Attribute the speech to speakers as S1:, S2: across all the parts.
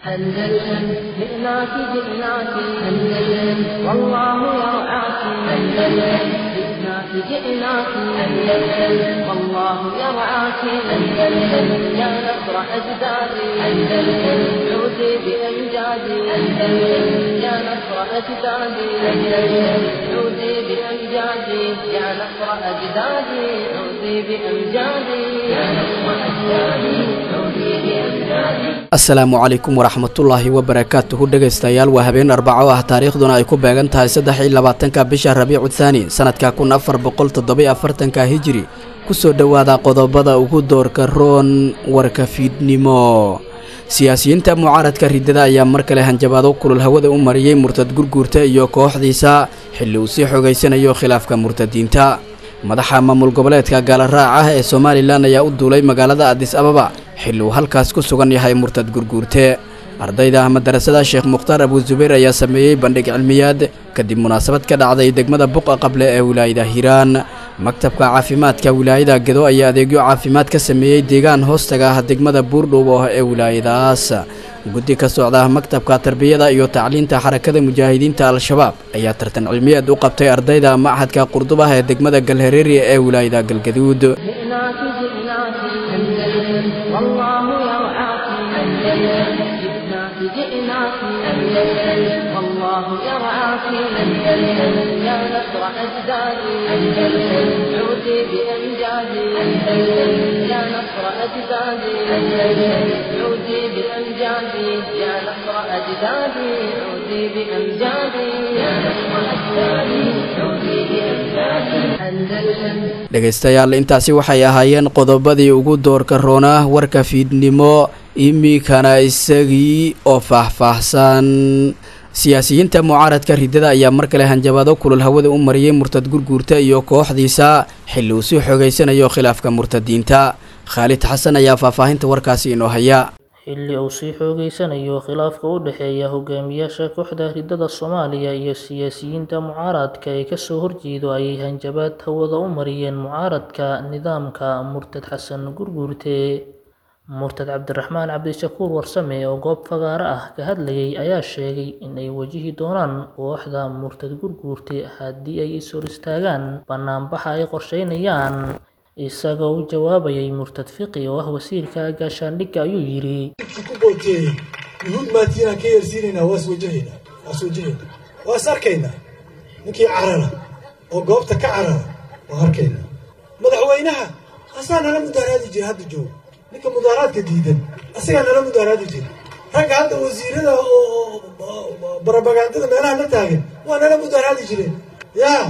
S1: أندلسن جئناك جئناك أندلسن والله يرعاك أندلسن جئناك جئناك أندلسن والله يرعاك أندلسن يا نصر أجدادي أندلسن عودي بأمجادي أندلسن يا نصر أجدادي أندلسن عودي بأمجادي يا نصر أجدادي عودي بأمجادي يا نصر أجدادي عودي بأمجادي
S2: asalaamu calaykum waraxmatullaahi wabarakaatuhu dhegaystayaal waa habeen arbaco ah taariikhduna ay ku beegan tahay saddex iyo labaatanka bisha rabiicu thaani sanadka kun afar boqol toddobiyo afartanka hijiri kusoo dhowaada qodobada ugu doorka roon warka fiidnimo siyaasiyiinta mucaaradka ridada ayaa mar kale hanjabaado kulul hawada u mariyey murtad gurguurta iyo kooxdiisa xilli uu sii xogaysanayo khilaafka murtadiinta madaxa maamul goboleedka gaalaraac ah ee somalilan ayaa u duulay magaalada adis ababa xilli uu halkaas ku sugan yahay murtad gurguurte ardayda madarasada sheekh mukhtaar abuusubayr ayaa sameeyey bandhig cilmiyaad kadib munaasabad ka dhacday degmada buqa qable ee wilaayada hiiraan maktabka caafimaadka wilaayada gedo ayaa adeegyo caafimaad ka sameeyey deegaan hoostaga ah degmada buurdhuub oo ee wilaayadaas guddi ka socda maktabka tarbiyada iyo tacliinta xarakada mujaahidiinta al-shabaab ayaa tartan cilmiyeed u qabtay ardayda machadka qurdubah ee degmada galhareeri ee wilaayada galgaduud
S1: جئناك جئناك أندلسن والله يرعاك أندلسن جئناك جئناك أندلسن والله يرعاك أندلسن يا نصر أجدادي أندلسن عودي بأمجادي أندلسن يا نصر أجدادي أندلسن عودي بأمجادي يا نصر أجدادي عودي بأمجادي يا نصر أجدادي عودي بأمجادي أندلسن
S2: dhegaystayaal intaasi waxay ahaayeen qodobadii ugu doorka roonaa warka fiidnimo iminkana isagii oo faahfaahsan siyaasiyiinta mucaaradka ridada ayaa mar kale hanjabaado kulul hawada u mariyey murtad gurguurta iyo kooxdiisa xilli uu sii xogaysanayo khilaafka murtadiinta khaalid xasan ayaa faahfaahinta warkaasi inoo haya
S3: xilli uu sii xoogeysanayo khilaafka u dhexeeya hogaamiyaasha kooxda ridada soomaaliya iyo siyaasiyiinta mucaaradka ee kasoo horjeedo ayay hanjabaad hawada u mariyeen mucaaradka nidaamka murtad xasan gurguurte murtad cabdiraxmaan cabdishakuur warsame oo goob fagaaro ah ka hadlayay ayaa sheegay in ay wajihi doonaan kooxda murtad gurguurte haddii ay is hor istaagaan banaanbaxa ay qorsheynayaan isagoo u jawaabayay murtad fiqi oo ah wasiirka gaashaandhigga ayuu yidhi
S4: ku booteeyey yuhuud maatiinaan ka yeersiinaynaa waas wajahaynaa waas wajahaynaa waas arkaynaa ninkii carara oo goobta ka carara waa arkaynaa madaxweynaha asaa nala mudaaraadi jira hadda joogo ninka mudaaraadka diidan asagaa nala mudaaraadi jira ragga hadda wasiirada oo barabagandada meelaha la taagan waa nala mudaaraadi jireen yaa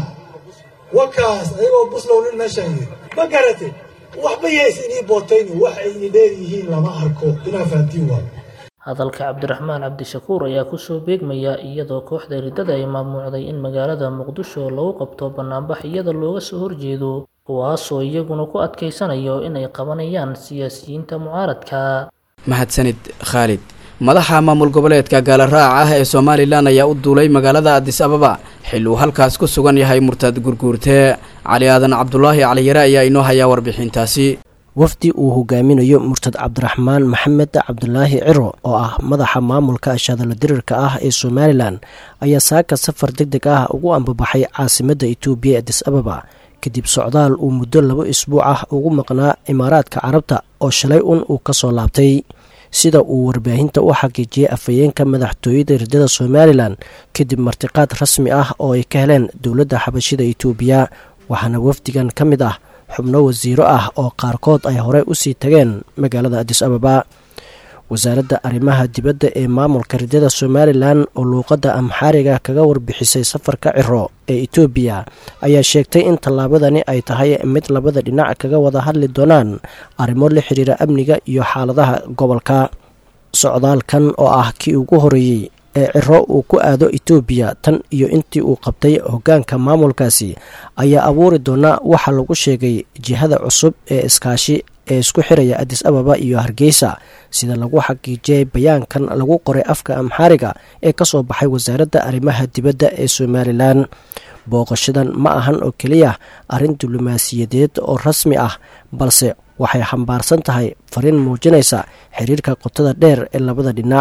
S4: wakaas ayagoo buslow nin meeshaan yiri ma garate waxba yees inii bootayni wax ay ini dheer yihiin lama arko inaa fahantiin waa
S3: hadalka cabdiraxmaan cabdishakuur ayaa kusoo beegmaya iyadoo kooxda ridada ay maamuucday in magaalada muqdisho lagu qabto banaanbax iyada looga soo horjeedo kuwaasoo iyaguna ku adkaysanayo inay qabanayaan siyaasiyiinta mucaaradka
S2: mahadsanid khaalid madaxa maamul goboleedka gaalaraac ah ee somalilan ayaa u duulay magaalada adis ababa xilli uu halkaas ku sugan yahay murtad gurguurte cali aadan cabdulaahi caliyare ayaa inoo hayaa warbixintaasi
S5: wafdi uu hogaaminayo murtad cabdiraxmaan maxamed cabdulaahi ciro oo ah madaxa maamulka shadalo dirirka ah ee somalilan ayaa saaka safar deg deg ah ugu ambabaxay caasimadda etoobiya ee adis ababa kadib socdaal uu muddo labo isbuuc ah ugu maqnaa imaaraadka carabta oo shalay un uu ka soo laabtay sida uu warbaahinta u xaqiijiyey afhayeenka madaxtooyada ridada somalilan kadib martiqaad rasmi ah oo ay ka heleen dowladda xabashida etoobiya waxaana wafdigan ka mid ah xubno wasiiro ah oo qaarkood ay horey usii tageen magaalada adis ababa wasaaradda arrimaha dibadda ee maamulka ridada somalilan oo luuqadda amxaariga kaga warbixisay safarka ciro ee etoobiya ayaa sheegtay in tallaabadani ay tahay mid labada dhinac kaga wada hadli doonaan arrimo la xiriira amniga iyo xaaladaha gobolka socdaalkan oo ah kii ugu horeeyey ee ciro uu ku aado etoobiya tan iyo intii uu qabtay hoggaanka maamulkaasi ayaa abuuri doona waxa lagu sheegay jihada cusub ee iskaashi ee isku xiraya adis ababa iyo hargeysa sida lagu xaqiijiyay bayaankan lagu qoray afka amxaariga ee ka soo baxay wasaaradda arrimaha dibadda ee somalilan booqashadan ma ahan oo keliya arrin diblomaasiyadeed oo rasmi ah balse waxay xambaarsan tahay fariin muujinaysa xiriirka qotada dheer ee labada dhinac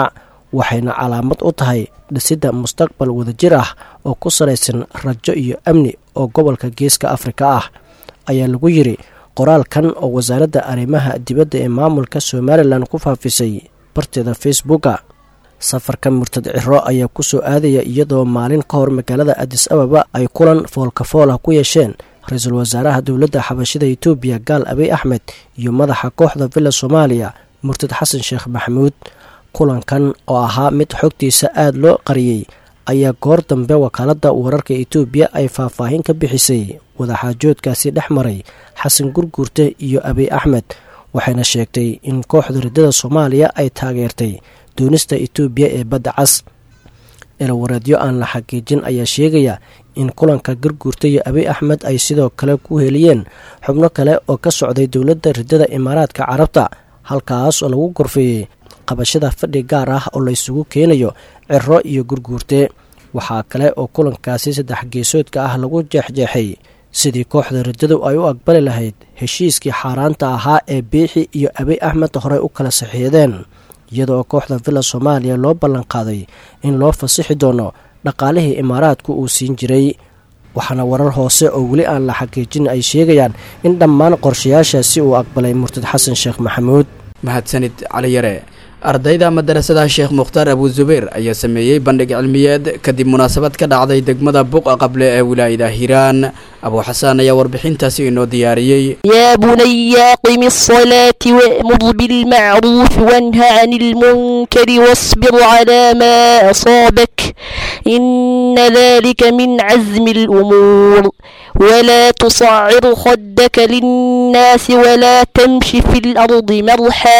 S5: waxayna calaamad u tahay dhisidda mustaqbal wadajir ah oo ku salaysan rajo iyo amni oo gobolka geeska afrika ah ayaa lagu yidhi qoraalkan oo wasaaradda arrimaha dibadda ee maamulka somalilan ku faafisay barteeda facebooka safarka murtad ciro ayaa ku soo aadaya iyadoo maalin ka hor magaalada adis ababa ay kulan foolkafool ah ku yeesheen ra-iisul wasaaraha dowladda xabashida etoobiya gaal abiy axmed iyo madaxa kooxda villa soomaaliya murtad xasan sheekh maxamuud kulankan oo ahaa mid xogtiisa aada loo qariyey ayaa goor dambe wakaaladda wararka etoobiya ay faahfaahin ka bixisay wadaxaajoodkaasi dhex maray xasan gurguurte iyo abiy axmed waxayna sheegtay in kooxda riddada soomaaliya ay taageertay doonista etoobiya ee badda cas eelawareedyo aan la xaqiijin ayaa sheegaya in kulanka garguurta iyo abiy axmed ay sidoo kale ku heliyeen xubno kale oo ka socday dowladda riddada imaaraadka carabta halkaas oo lagu gorfeeyey qabashada fadhi gaar ah oo la ysugu keenayo ciro iyo gurguurte waxaa kale oo kulankaasi saddex geesoodka ah lagu jeexjeexay sidii kooxda riddadu ay u aqbali lahayd heshiiskii xaaraanta ahaa ee biixi iyo abiy axmed horey u kala saxiixdeen iyadoo kooxda villa soomaaliya loo ballanqaaday in loo fasixi doono dhaqaalihii imaaraadku uu siin jiray waxaana warar hoose oo weli aan la xaqiijin ay sheegayaan in dhammaan qorshayaashaasi uu aqbalay murtad xasan sheekh maxamuud
S2: mahadsanid cali yare ardayda madarasada sheekh mukhtaar abu zubayr ayaa sameeyey bandhig cilmiyeed kadib munaasabad ka dhacday degmada buqa qable ee wilaayada hiiraan abuu xasaan ayaa warbixintaasi inoo diyaariyey
S6: يا بني أقم الصلاة وأمر بالمعروف وانه عن المنكر واصبر على ما أصابك إن ذلك من عزم الأمور ولا تصعر خدك للناس ولا تمش في الأرض مرحا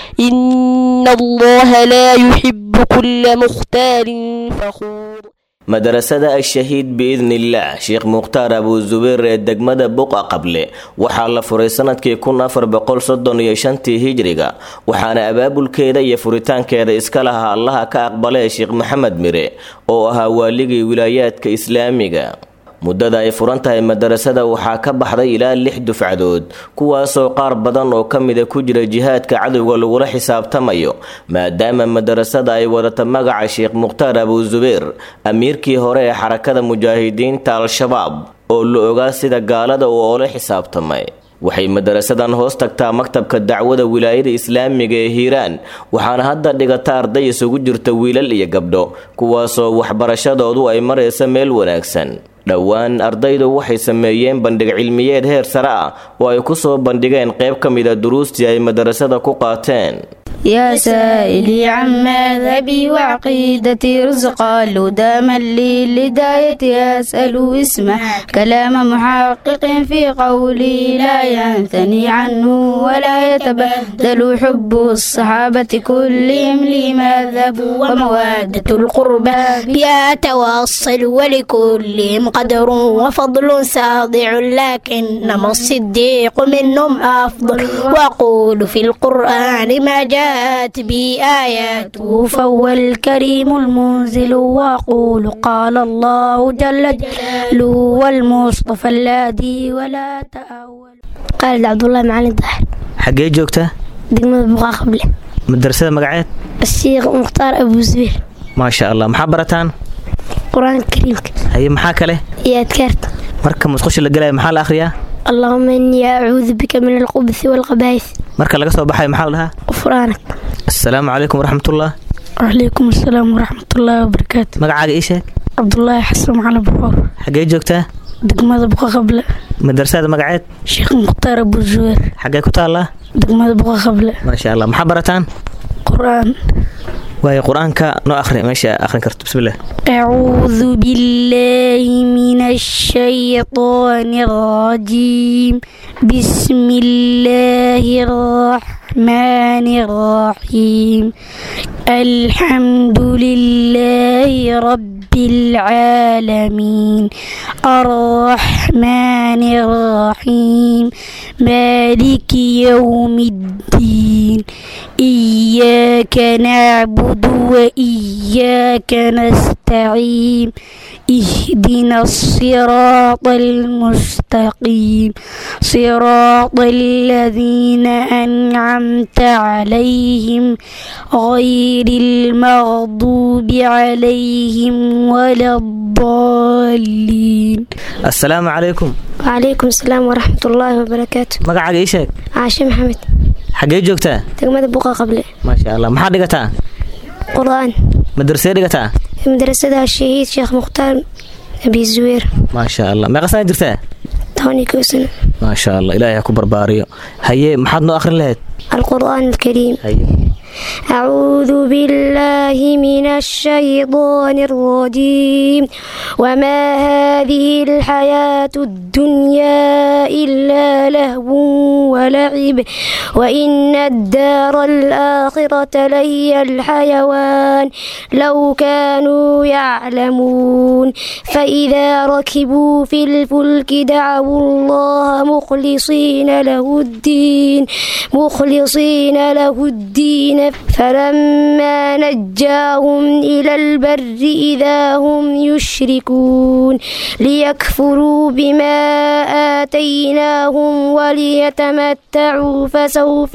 S6: إن الله لا يحب كل مختال فخور
S7: madarasada ashahiid biidnillaah sheekh mukhtaar abuu zubayr ee degmada buqa qable waxaa la furay sanadkii kun afar boqol soddon iyo shantii hijriga waxaana abaabulkeeda iyo furitaankeeda iska lahaa allaha ka aqbalee sheekh maxamed mire oo ahaa waaligii wilaayaadka islaamiga muddada ay furan tahay madarasada waxaa ka baxday ilaa lix dufcadood kuwaasoo qaar badan oo ka mida ku jira jihaadka cadowga lagula xisaabtamayo maadaama madarasada ay wadata magaca sheekh mukhtaar abuu zubayr amiirkii hore ee xarakada mujaahidiinta al-shabaab oo la ogaa sida gaalada uu oola xisaabtamay waxay madarasadan hoos tagtaa maktabka dacwada wilaayada islaamiga ee hiiraan waxaana hadda dhigata arday isugu jirta wiilal iyo gabdho kuwaasoo waxbarashadoodu ay maraysa meel wanaagsan dhowaan ardaydu waxay sameeyeen bandhig cilmiyeed heer sare ah oo ay ku soo bandhigeen qayb ka mida duruustii ay madarasada ku qaateen
S8: يا سائلي عن مذهبي وعقيدتي رزق الهدى من لي لدايتي أسأل اسمع كلام محقق في قولي لا ينثني عنه ولا يتبدل حب الصحابة كلهم لي مذهب ومودة القربى بها أتواصل ولكلهم قدر وفضل ساضع لكنما الصديق منهم أفضل وأقول في القرآن ما جاء جاءت بآياته فهو الكريم المنزل وأقول قال الله جل جلاله والمصطفى الذي ولا تأول
S9: قال عبد الله معالي الدحر
S10: xaggee joogtaa
S9: degmada buqaa qable
S10: madarasada magaceed
S9: الشيخ مختار أبو زبير
S10: maasha allah maxaa barataan
S9: قرآن الكريم
S10: haye maxaa kale
S9: يا أذكرت
S10: marka musqusha la gelaya maxaa la akhriyaa
S9: اللهم إني أعوذ بك من الخبث والخبائث
S10: marka laga soo baxayo maxaa la dhahaa
S9: غفرانك
S10: assalaamu calaykum waraxmatullah
S8: وعليكم السلام ورحمة الله وبركاته
S10: magacaaga ii sheeg
S8: عبد الله حسن على بحور
S10: xaggee joogtaa
S8: دقمة بقى قبل
S10: madarasada magaceed
S8: شيخ مختار أبو زوير
S10: xaggee ku taallaa
S8: دقمة بقى قبل
S10: maasha allah maxaa barataan
S8: قرآن
S10: waayo qur-aanka noo akhri meesha akhrin karto bismillah
S8: أعوذ بالله من الشيطان الرجيم بسم الله الرحمن الرحيم الحمد لله رب العالمين الرحمن الرحيم مالك يوم الدين إياك نعبد وإياك نستعين اهدنا الصراط المستقيم صراط الذين أنعمت عليهم غير المغضوب عليهم ولا الضالين
S10: assalaamu calaykum
S9: وعليكم السلام ورحمة الله وبركاته
S10: magacaaga ii sheeg
S9: عاشم محمد
S10: xaggee joogtaa
S9: تقمد بقى قبل
S10: maasha allah maxaad dhigataa
S9: قرآن
S10: madrasee dhigataa
S9: مدرسة الشهيد شيخ مختار أبي الزوير
S10: maasha allah meeqa sana jirtaa
S9: توني كوسن
S10: maasha allah ilaahay ha ku barbaariyo haye maxaad noo akhrin lahayd
S9: القرآن الكريم
S10: haye
S9: أعوذ بالله من الشيطان الرجيم وما هذه الحياة الدنيا إلا لهو ولعب وإن الدار الآخرة لهي الحيوان لو كانوا يعلمون فإذا ركبوا في الفلك دعوا الله مخلصين له الدين مخلصين له الدين فلما نجاهم إلى البر إذا هم يشركون ليكفروا بما آتيناهم وليتمتعوا فسوف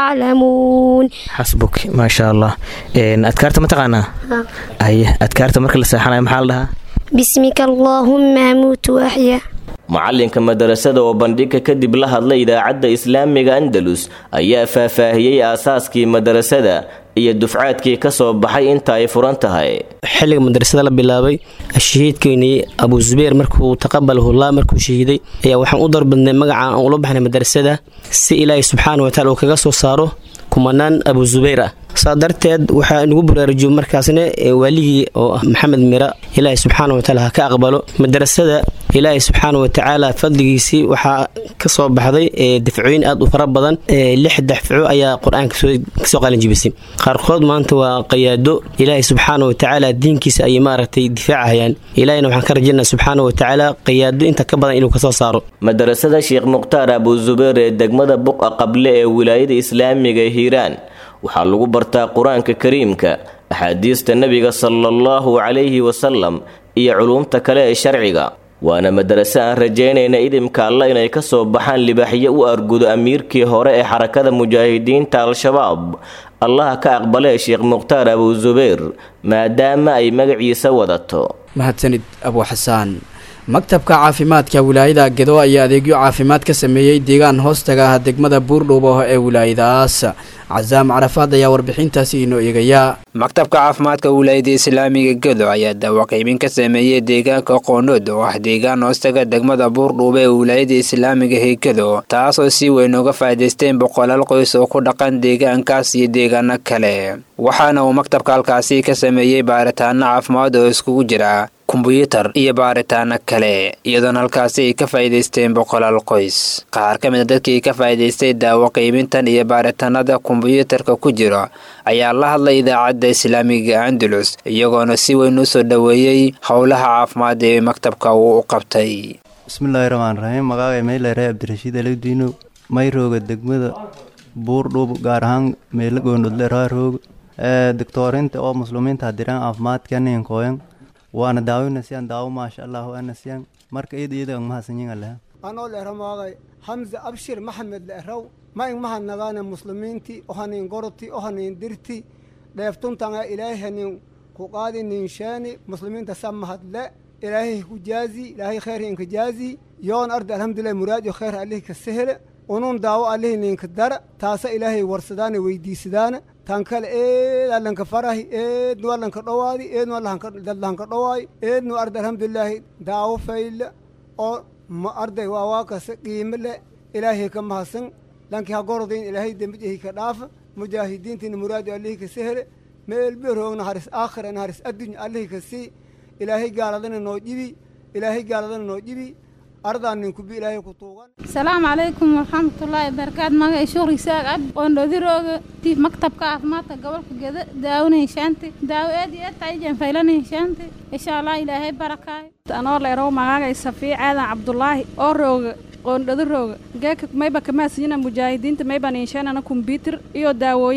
S9: يعلمون
S10: xasbuk maasha allah Een, adkaarta ma taqaanaa haye adkaarta marka la seexanayo maxaa la dhahaa
S9: بسمك اللهم أموت وأحيا
S7: macalinka madarasada oo bandhigka kadib la hadlay idaacadda islaamiga andalus ayaa faahfaahiyey aasaaskii madarasada iyo dufcaadkii ka soo baxay inta ay furan tahay
S10: xilliga madrasada la bilaabay shahiidkeynii abu zubeer markuu taqabalahullah markuu shahiiday ayaa waxaan u darbadnay magaca aan ula baxnay madrasada si ilaahay subxaana wataala uu kaga soo saaro kumanaan abu zubayr ah saa darteed waxaa inagu baraarujiyo markaasna ee waaligii oo ah maxamed mira ilaahay subxaana wataala ha ka aqbalo madrasada ilaahay subxaana watacaala fadligiisii waxaa kasoo baxday ee dafcooyin aad u fara badan ee lix dafco ayaa qur-aanka soo- kasoo qalinjibisay qaarkood maanta waa qayaado ilaahay subxaana watacaala diinkiisa ayay maaragtay difaacahayaan ilaahayna waxaan ka rajaynaa subxaana watacaala qayaado inta ka badan inuu kasoo saaro
S7: madarasada sheekh mukhtaar abu zubeer ee degmada buqa qable ee wilaayada islaamiga ee hiiraan waxaa lagu bartaa qur-aanka kariimka axaadiista nebiga sala allahu calayhi wasalam iyo culuumta kale ee sharciga waana madaraso aan rajaynayna idimka alla inay ka soo baxaan libaaxyo u argudo amiirkii hore ee xarakada mujaahidiinta al-shabaab allaha ka aqbalee sheekh mukhtaar abu zubeer maadaama ay magaciisa wadato
S2: mahadsanid abu xasaan maktabka caafimaadka wilaayada gedo ayaa adeegyo caafimaad ka sameeyey deegaan hoostaga ah degmada buurdhuubo ee wilaayadaas casaam carafaad ayaa warbixintaasi inoo eegaya
S11: maktabka caafimaadka wilaayada islaamiga gedo ayaa daawaqiibin ka sameeyey deegaanka qoondhood oo ah deegaan hoostaga degmada buurdhuube ee wilaayada islaamiga ee gedo taasoo si weyn uga faa'iidaysteen boqolaal qoys oo ku dhaqan deegaankaas iyo deegaano kale waxaana uu maktabka halkaasi ka sameeyey baaritaano caafimaad oo iskugu jira kumbuyuutar iyo baaritaano kale iyadoona halkaasi ay ka faa'iidaysteen boqolaal qoys qaar ka mid a dadkii ka faa'iidaystay daawo qiibintan iyo baaritaanada kumbuyuutarka ku jira ayaa la hadlay idaacadda islaamiga andalus iyagoona si weyn u soo dhoweeyey howlaha caafimaad ee maktabka uu u qabtay
S12: bismillaahi raxmaan raxiim magacay meylare cabdirashiid alawdiino mayrooga degmada buurdhub gaar ahaan meelo goondhodle raarooga doctoorinta oo muslimiinta hadiraan caafimaadka ninkooyan waana daawina siyan daawo maasha allahu ana siyan marka iyada iyada mahadsanyiga leha
S13: anoo leeramaagay hamza abshir maxamed leeraw ma ing mahadnagaane muslimiinti ohanin goroti ohanin dirti dheeftuntanga ilaahay hanin ku qaadi nin sheeni muslimiinta sa mahadle ilaahay ku jaazi ilaahay khayr inka jaazi yoon ardi alhamdulilah muraad iyo khayr alihi ka sehele unun daawo alihi ninka dara taasa ilaahay warsadaane weydiisadaana tan kale eed allanka farahi eednu allanka dhowaadi eednu dadlahanka dhowaayi eednu arda alhamdulilaahi daawo fayle oo ma arday waa waa kase qiime le ilaahay ka mahadsan lanki ha gorodin ilaahay dembijahi ka dhaafa mujaahidiintina muraadi alihi ka sehele meelberoogna haris aakhirana haris addunya alihi ka sii ilaahay gaaladana noo jibi ilaahay gaaladana noo jibi ardaan ninkubi ilaahay ku tuugan
S14: asalaamu calaykum waraxmatullaahi wabarakaatu magacay shuqri saag ab oon dhodirooga tiif maktabka caafimaadka gobolka geda daawona heshaante daawo aad iyo aad taijan faylana heshaante insha allah ilaahay barakaayo
S15: anoo leerow magacay safiic aadan cabdulaahi oo rooga qoondhado rooga geeka mayba kamaasiyina mujaahidiinta mayban inshaanana kombyuutar iyo daawooyin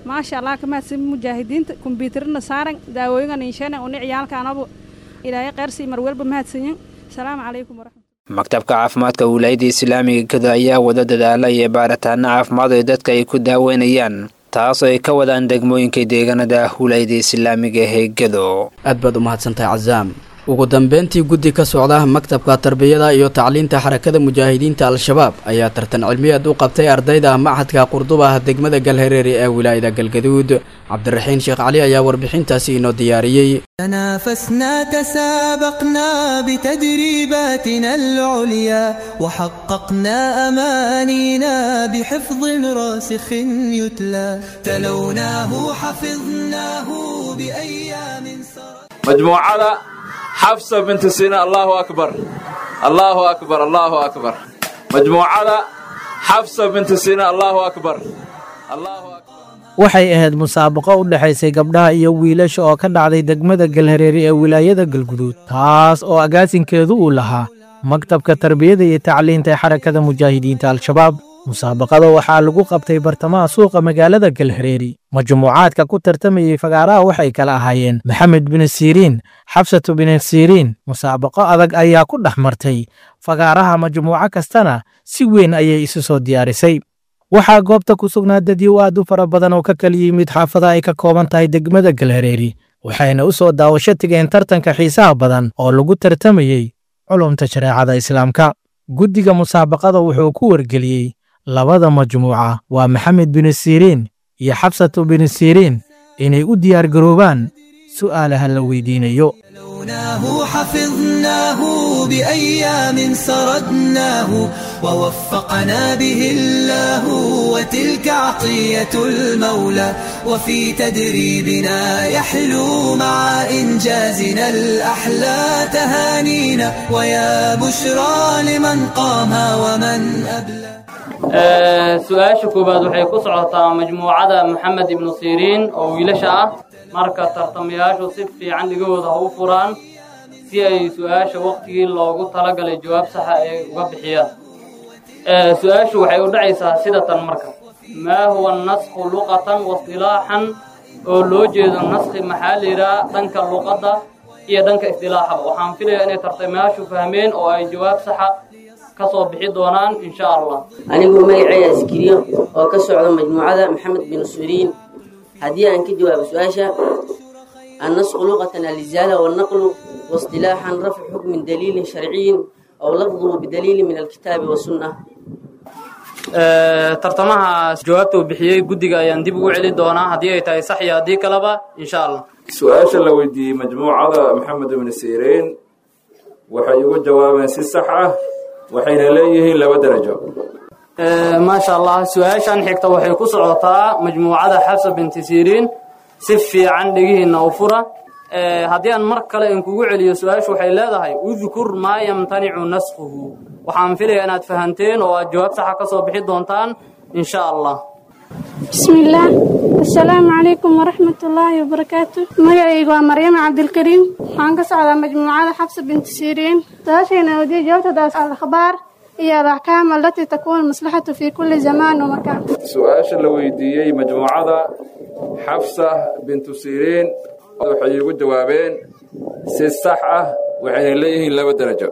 S15: maasha allah kamahadsan mujaahidiinta kombyuutarna saaran daawooyingan inshana uni ciyaalkaanabu ilaahay qeyrsi mar walba mahadsanyin asalaamu calaykum waraxmat
S11: maktabka caafimaadka wilaayada islaamiga gedo ayaa wada dadaala iyo baaritaano caafimaad ee dadka ay ku daaweynayaan taas oo ay ka wadaan degmooyinka deegaanada wilaayada islaamiga ee gedo
S2: aad baad u mahadsantahay cazaam ugu dambeyntii guddi ka socda maktabka tarbiyada iyo tacliinta xarakada mujaahidiinta al-shabaab ayaa tartan cilmiyeed u qabtay ardayda machadka qurdubah degmada galhareeri ee wilaayada galgaduud cabdiraxiin sheekh cali ayaa warbixintaasi inoo diyaariyey
S16: تنافسنا تسابقنا بتدريباتنا العليا وحققنا أمانينا بحفظ راسخ يتلى تلوناه حفظناه بأيام
S17: مجموعة حفصة بنت سينا الله أكبر الله أكبر الله أكبر مجموعة حفصة بنت سينا الله أكبر الله أكبر
S18: waxay ahayd musaabaqo u dhexaysay gabdhaha iyo wiilasha oo ka dhacday degmada galhareeri ee wilaayada galguduud taas oo agaasinkeedu uu lahaa maktabka tarbiyada iyo tacliinta ee xarakada mujaahidiinta al-shabaab musaabaqada waxaa lagu qabtay bartamaha suuqa magaalada galhareeri majmuucaadka ku tartamayey fagaaraha waxay kala ahaayeen maxamed bin siriin xabsatu bin siriin musaabaqo adag ayaa ku dhex martay fagaaraha majmuuco kastana si weyn ayay isu soo diyaarisay waxaa goobta ku sugnaa dadyow aad u fara badan oo ka kala yimid xaafada ay ka kooban tahay degmada galhareeri waxayna u soo daawasho tegeen tartanka xiisaha badan oo lagu tartamayey culumta shareecada islaamka guddiga musaabaqada wuxuu ku wargeliyey labada majmuuca waa maxamed bin siriin iyo xabsatu bin siriin inay u diyaargaroobaan su'aalaha la weydiinayo
S16: تلوناه حفظناه بأيام سردناه ووفقنا به الله وتلك عطية المولى وفي تدريبنا يحلو مع إنجازنا الأحلى تهانينا ويا بشرى لمن قام ومن أبلى
S19: su-aasha koowaad waxay ku socotaa majmuucada maxamed ibnu siriin oo wiilasha ah marka tartamayaashu si fiican dhigahooda ha u furaan si ay su-aasha wakhtigii loogu talagalay jawaab saxa ay uga bixiyaan su-aashu waxay u dhacaysaa sida tan marka maa huwa naskhu luqatan waistilaaxan oo loo jeedo naskhi maxaa la yidhaha dhanka luqadda iyo dhanka istilaaxaba waxaan filayaa inay tartamayaashu fahmeen oo ay jawaab saxa ka soo bixi doonaan insha allah
S20: anigu magacayga askiriyo oo ka socda majmuucada maxamed bin suriin haddii aan ka jawaabo su-aasha annasqu luqatan alizaala wannaqlu waistilaaxan rafcu xukmin daliilin sharciyin aw lafduhu bidaliilin min alkitaabi wasunna
S19: tartamahaas jawaabta uu bixiyey guddiga ayaan dib ugu celi doonaa haddii ay tahay sax iyo haddii kaleba insha allah
S17: su-aasha la weydiiyey majmuucada maxamed ibnu siriin waxay ugu jawaabeen si sax ah waxayna leeyihiin laba darajo
S19: maasha allah su-aashan xigta waxay ku socotaa majmuucada xabsa binti siriin si fiican dhegihiinna u fura haddii aan mar kale inkugu celiyo su-aashu waxay leedahay udkur maa yamtanicu naskhuhu waxaan filaya inaad fahanteen oo aad jawaab saxa ka soo bixi doontaan insha allah
S21: bismillaah assalaamu calaykum waraxmat ullaahi wabarakaatu magacaygu waa maryama cabdilkariim waxaan ka socdaa majmuucada xabsa binti siriin su-aashayna wadiya jawaabtadaas alakhbaar iyo alaxkaam alatii takuunu maslaxatu fii kulli zamaan wamakaan
S17: su-aasha la weydiiyey majmuucada xafsa bintu siriin waxay ugu jawaabeen si sax ah waxayna leeyihiin laba darajo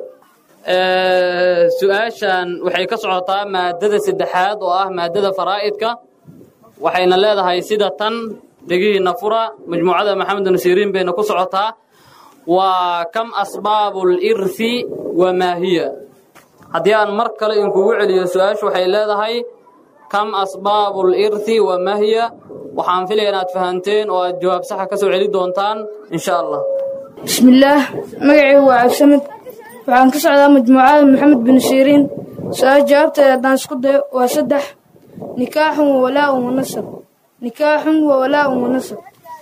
S19: su-aashan waxay ka socotaa maadada saddexaad oo ah maadada faraa'idka waxayna leedahay sida tan dhegihiinna fura majmuucada maxamed nasiiriin bayna ku socotaa waa kam asbaabu lirthi wa maa hiya haddii aan mar kale inkugu celiyo su-aashu waxay leedahay kam asbaabu lirthi wa maa hiya waxaan filaya inaad fahanteen oo aad jawaab saxa ka soo celi doontaan insha allah
S22: bismillaah magacaygu waa cabdisamid waxaan ka socdaa majmuucada maxamed bin siriin su-aal jawaabteeda haddaan isku dayo waa saddex nikaaxun wa walaaun wa nasab nikaaxun wa walaaun wa nasab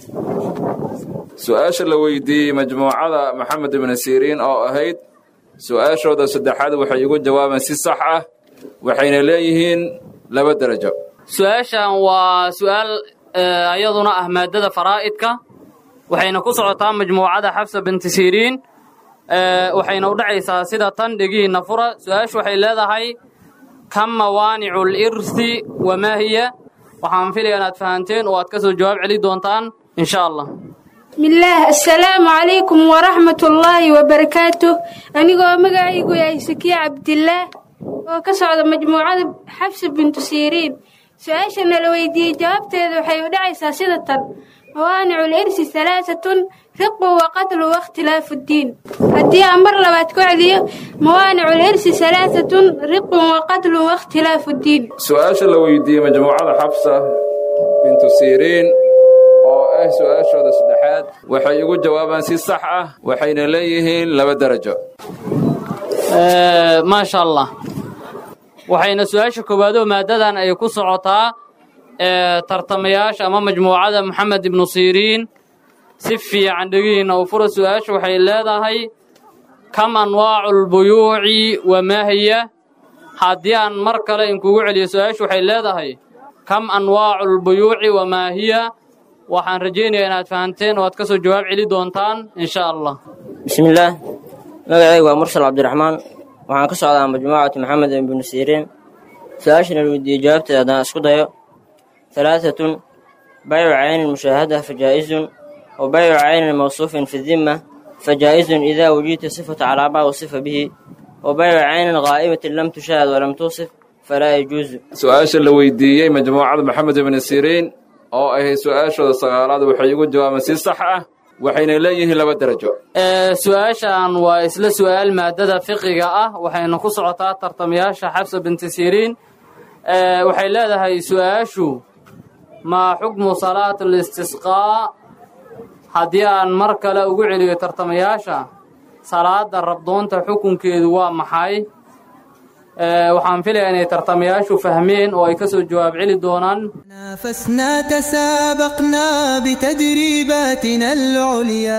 S17: su-aasha la weydiiyey majmuucada maxamed ibnu siriin oo ahayd su-aashooda saddexaad waxay ugu jawaabeen si sax ah waxayna leeyihiin laba darajo
S19: su-aashan waa su-aal ayaduna ah maadada faraa'idka waxayna ku socotaa majmuucada xafsa binti siriin waxayna u dhacaysaa sida tan dhegihiinna fura su-aashu waxay leedahay kam mawaanicu lirthi wamaa hiya waxaan filaya inaad fahanteen oo aad ka soo jawaab celi doontaan insha allah
S21: bismillaah assalaamu calaykum waraxmatullaahi wabarakaatuh anigoo magacaygu yahay sakiya cabdillaah oo ka socda majmuucada xabsi bintu siiriin su-aasha nala weydiiyey jawaabteeda waxay u dhacaysaa sida tan mawaanicu lirsi halaasatun riqu wa qatlu wakhtilaafu ddiin haddii aan mar labaad ku celiyo mawaanicu lirsi halaasatun riqun wa qatlu wakhtilaafu ddiin
S17: su-aasha la weydiiyey majmuucada xabsa bintu siiriin oo ah su-aashooda saddexaad waxay ugu jawaabaan si sax ah waxayna leeyihiin laba darajo
S19: maasha allah waxayna su-aasha koowaadoo maadadan ay ku socotaa ee tartamayaasha ama majmuucada moxamed ibnu siiriin si fiican dhegihiinna u fura su-aasha waxay leedahay kam anwaacu lbuyuuci wa maa hiya haddii aan mar kale inkugu celiyo su-aasha waxay leedahay kam anwaacu lbuyuuci wa maa hiya waxaan rajaynayaa inaad fahanteen oo aad ka soo jawaab celi doontaan insha allah
S1: bismillaah magacaygu waa mursal cabdiraxmaan waxaan ka socdaa majmuucatu maxamed ibnu siiriin su-aashana la weydiiyey jawaabteeda haddaan isku dayo halaaatun baycu caynin mushaahada fajaa'izun wa baycu caynin mawsuufin fi dimma fajaa'izun idaa wujidta sifatu calaamaa wasifa bihi wa baycu caynin qaa'imatin lam tushaahad walam tuusif falaa yajuusu
S17: su-aasha la weydiiyey majmuucada maxamed ibnu siiriin oo ahayd su-aashooda sagaalaad waxay ugu jawaabeen si sax ah waxayna leeyihiin laba darajo
S19: su-aashan waa isla su-aal maadada fiqiga ah waxayna ku socotaa tartamayaasha xabsa binti siriin waxay leedahay su-aashu maa xukmu salaat listisqaa haddii aan mar kale ugu celiyo tartamayaasha salaada rabdoonta xukunkeedu waa maxay waxaan filayaa inay tartamayaashu fahmeen oo ay ka soo jawaab celi doonaan
S16: نافسنا تسابقنا بتدريباتنا العليا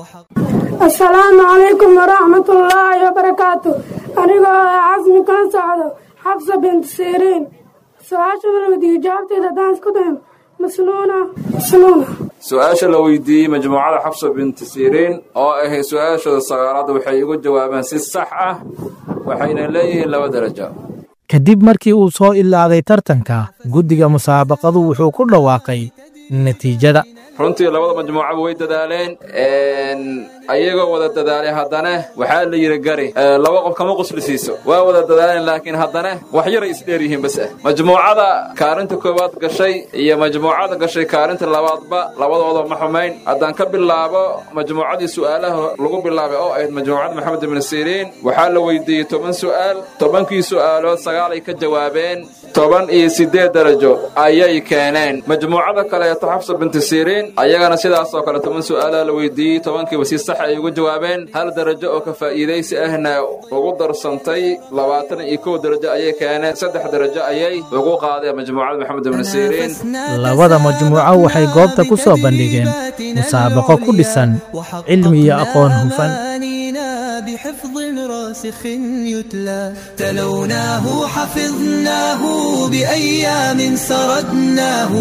S21: asalaamu calaykum waraxmatullaahi wabarakaatu anigoo ah casmi kan socdo xabsa bint siriin su-aashada la weydiiyey jawaabteeda haddaan isku dayo masnuuna masnuuna
S17: su-aasha la weydiiyey majmuucada xabsa binti siriin oo ahayd su-aashooda sagaalaad waxay ugu jawaabeen si sax ah waxayna leeyihiin laba darajo
S18: kadib markii uu soo ilaaday tartanka guddiga musaabaqadu wuxuu ku dhawaaqay natiijada
S17: runtii labada majmuucaba way dadaaleen ayagoo wada dadaalay haddana waxaa la yidhi gari laba qof kama qusli siiso waa wada dadaaleen laakiin haddana wax yaray isdheer yihiin bas ah majmuucada kaarinta koowaad gashay iyo majmuucada gashay kaarinta labaadba labadooda ma xumayn haddaan ka bilaabo majmuucadii su'aalaha lagu bilaabay oo ahayd majmuucada maxamed ibnu siriin waxaa la weydiiyey toban su'aal tobankii su'aalood sagaalay ka jawaabeen toban iyo siddeed darajo ayay keeneen majmuucada kaleeto xabsa binti siriin ayagana sidaasoo kale toban su'aalaa la weydiiyey tobankiiba si sax ay ugu jawaabeen hal darajo oo ka faa'iidaysi ahna ugu darsantay labaatan iyo kow darajo ayay keeneen saddex darajo ayay ugu qaadeen majmuucada maxamed ibnu siriin
S18: labada majmuuco waxay goobta ku soo bandhigeen musaabaqo ku dhisan cilmi iyo aqoon hufan
S16: بحفظ راسخ يتلى تلوناه حفظناه بأيام سردناه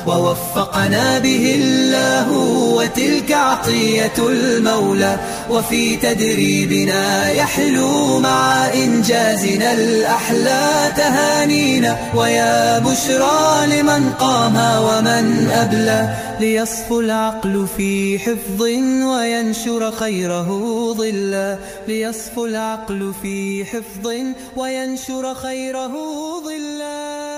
S16: ووفقنا به الله وتلك عطية المولى وفي تدريبنا يحلو مع إنجازنا الأحلى تهانينا ويا بشرى لمن قام ومن أبلى ليصفو العقل في حفظ وينشر خيره ظلا ليصفو العقل في حفظ وينشر خيره ظلا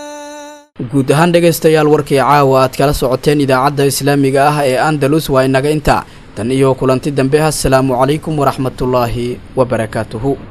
S2: guud ahaan dhegaystayaal warkii caawa aad kala socoteen idaacadda islaamiga ah ee andalus waa inaga intaa tan iyo kulanti dambe assalaamu calaykum waraxmatullaahi wabarakaatuhu